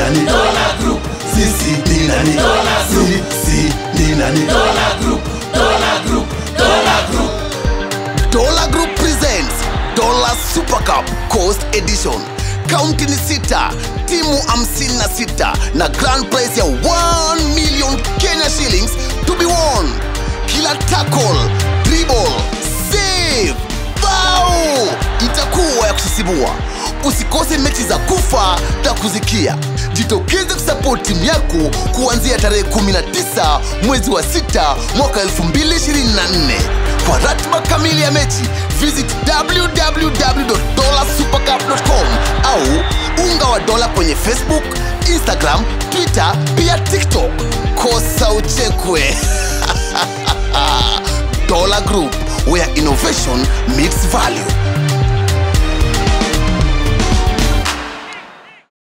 nani Dollar Group, sisi ni nani Dollar Group. sisi ni nani Dollar Group, Dollar Group, Dollar Group. Dollar Group presents Dollar Super Cup Coast Edition. Kaunti ni sita, timu 56 na grand prize ya 1 million Kenya shillings to be won. Kila tackle, dribble, save, bao itakuwa ya kusisimua. Usikose mechi za kufa na kuzikia. Jitokeze kusapoti timu yako kuanzia tarehe 19 mwezi wa 6 mwaka 2024. Kwa ratiba kamili ya mechi visit www.dollarsupercup.com au unga wa dola kwenye Facebook, Instagram, Twitter pia TikTok. Kosa uchekwe. Dollar Group where innovation meets value.